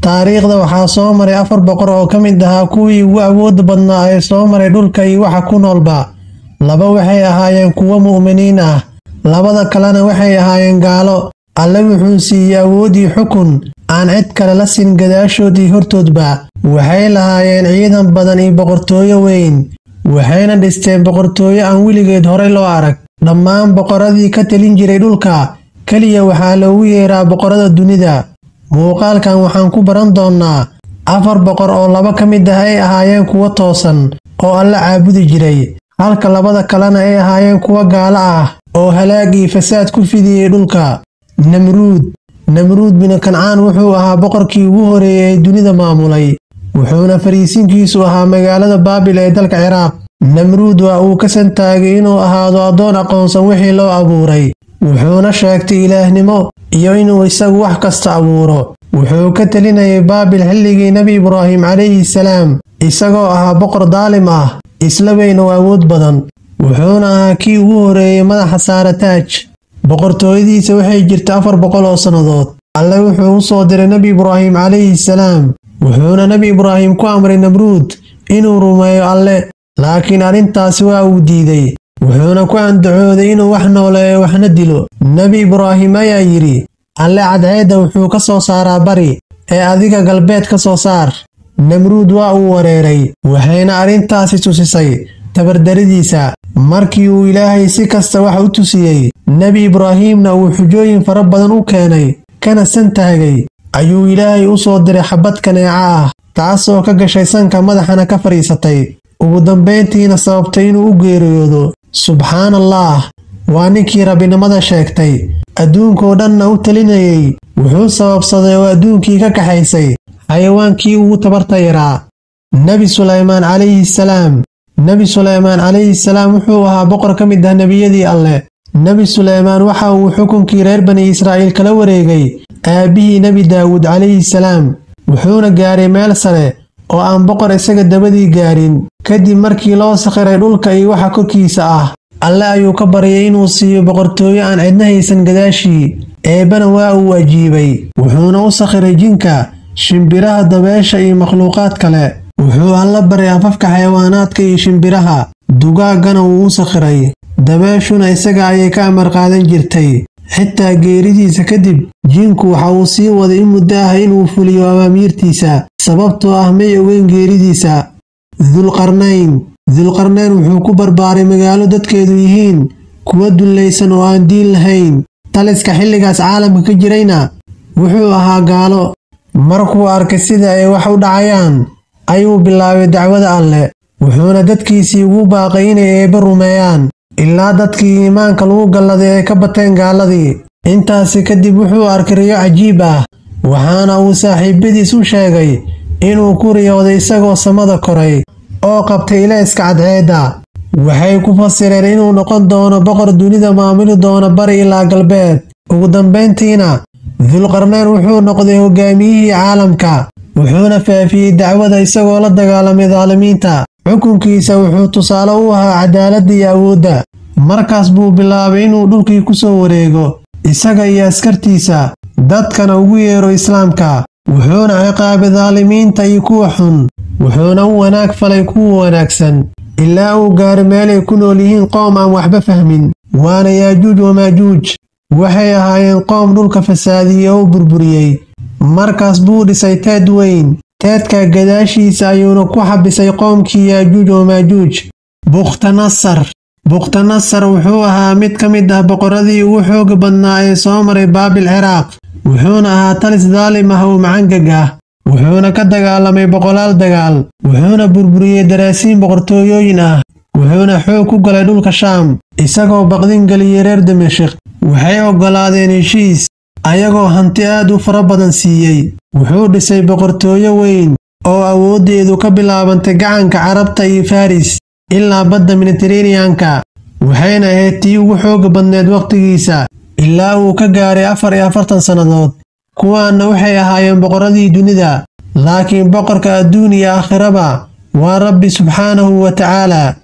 taariikhda waxaa soo maray afar boqor oo ka mid ahaa kuwii ugu awoodda badnaa ee soo maray dhulka iyo waxa ku noolba laba waxay ahaayeen kuwo mu'miniin ah labada kalena waxay ahaayeen gaalo alle wuxuu siiyey awooddii xukun aan cid kale la siin gadaashood iyo hortoodba waxay lahaayeen ciidan badan iyo boqortooyo weyn waxayna dhisteen boqortooyo aan weligeed horey loo arag dhammaan boqorradii ka telin jiray dhulka keliya waxaa loogu yeeraa boqorrada dunida muuqaalkan waxaan ku baran doonnaa afar boqor oo laba ka mid ah ay ahaayeen kuwo toosan oo alla caabudi jiray halka labada kalena ay ahaayeen kuwo gaalo ah oo halaag iyo fasaad ku fidiyey dhulka namruud namruud binu kancaan wuxuu ahaa boqorkii ugu horeeyey ee dunida maamulay wuxuuna fariisinkiisu ahaa magaalada baabil ee dalka ciraaq namruud waa uu ka santaagay inuu ahaado addoon aqoonsan wixii loo abuuray wuxuuna sheegtay ilaahnimo iyo inuu isagu wax kasta abuuro wuxuu ka telinayay baabil xilligii nebi ibraahim calayhi salaam isagoo ahaa boqor daalim ah isla weyn oo awood badan wuxuuna ahaa kii ugu horeeyey madaxa saara taaj boqortooyadiisa waxay jirta afar boqol oo sannadood alle wuxuu u soo diray nebi ibraahim calayhi salaam wuxuuna nebi ibraahim ku amray namruud inuu rumeeyo alle laakiin arrintaasi waa uu diiday wuxuuna ku andacooday inuu wax nooleeyo waxna dilo nebi ibraahim ayaa yidhi alle cadceedda wuxuu ka soo saaraa bari ee adiga galbeed ka soo saar namruud waa uu wareeray waxayna arrintaasi tusisay tabardaridiisa markii uu ilaahay si kasta wax u tusiyey nebi ibraahiimna uu xujooyin fara badan u keenay kana santaagay ayuu ilaahay u soo diray xabbad kaneeca ah taasoo ka gashay sanka madaxana ka fadhiisatay ugu dambayntiina sababtay inuu u geeriyoodo subxaan allaah waa ninkii rabbinimada sheegtay adduunkoo dhanna u telinayey wuxuu sababsaday oo adduunkii ka kaxaysay xayawaankii ugu tabarta yaraa nebi sulaymaan calayhi salaam nebi sulaymaan calayhi salaam wuxuu ahaa boqor ka mid ah nebiyadii alleh nebi sulaymaan waxa uu xukunkii reer bani israa'iil kala wareegay aabbihii nebi daawuud calayhi salaam wuxuuna gaaray meel sare oo aan boqor isaga dabadii gaarin kadib markii loo sakhiray dhulka iyo waxa korkiisa ah alle ayuu ka baryay inuu siiyo boqortooyo aan cidna haysan gadaashii eebbana waa uu ajiibay wuxuuna u sakhiray jinka shimbiraha dabeesha iyo makhluuqaad kale wuxuu alla baray afafka xayawaanaadka iyo shimbiraha dugaaggana wuu u sakhiray dabeeshuna isaga ayay ka amar qaadan jirtay xitaa geeridiisa kadib jinku waxa uu sii waday in muddo ah inuu fuliyo awaamiirtiisa sababtoo ah may ogeyn geeridiisa dulqarnayn dulqarnayn wuxuu ku barbaaray magaalo dadkeedu yihiin kuwa dullaysan oo aan diin lahayn taliska xilligaas caalamka ka jirayna wuxuu ahaa gaalo markuu arkay sida ay wax u dhacayaan ayuu bilaabay dacwada alleh wuxuuna dadkiisii ugu baaqay inay eebba rumeeyaan ilaa dadkii iimaanka lagu galladay ay ka bateen gaaladii intaasi kadib wuxuu arkay riyo cajiib ah waxaana uu saaxiibadiis u sheegay inuu ku riyooday isagoo samada koray oo qabtay ilayska cadceedda waxay ku fasireen inuu noqon doono boqor dunida maamuli doono bari ilaa galbeed ugu dambayntiina dulqarnayn wuxuu noqday hogaamiyihii caalamka wuxuuna faafiyey dacwada isagoo la dagaalamay daalimiinta xukunkiisa wuxuu tusaale u ahaa cadaaladda iyo awoodda markaas buu bilaabay inuu dhulkii ku soo wareego isaga iyo askartiisa dadkana ugu yeero islaamka wuxuuna ciqaabay daalimiinta iyo kuwa xun wuxuuna u wanaag falay kuwa wanaagsan ilaa uu gaaro meelay ku nool yihiin qoom aan waxba fahmin waana yaajuuj wamaajuuj waxay ahaayeen qoom dhulka fasaadiyey oo burburiyey markaas buu dhisay teed weyn teedka gadaashiisa ayuuna ku xabisay qoomkii yaajuuj wamaajuuj bukhtanasar bukhtanasar wuxuu ahaa mid ka mid ah boqorradii ugu xooga badnaa ee soo maray baabil ciraaq wuxuuna ahaa talis daalim ah oo macangag ah wuxuuna ka dagaalamay boqolaal dagaal wuxuuna burburiyey daraasiin boqortooyooyin ah wuxuuna xoog ku galay dhulka shaam isagoo baqdin geliyey reer dimashik waxay oggolaadeen heshiis ayagoo hanti aad u fara badan siiyey wuxuu dhisay boqortooyo weyn oo awooddeedu ka bilaabantay gacanka carabta iyo faris ilaa badda mediteraneanka waxayna ahayd tii ugu xooga badneed wakhtigiisa ilaa uu ka gaaray afar iyo afartan sannadood kuwaanna waxay ahaayeen boqorradii dunida laakiin boqorka adduun iyo aakhiraba waa rabbi subxaanahu wa tacaala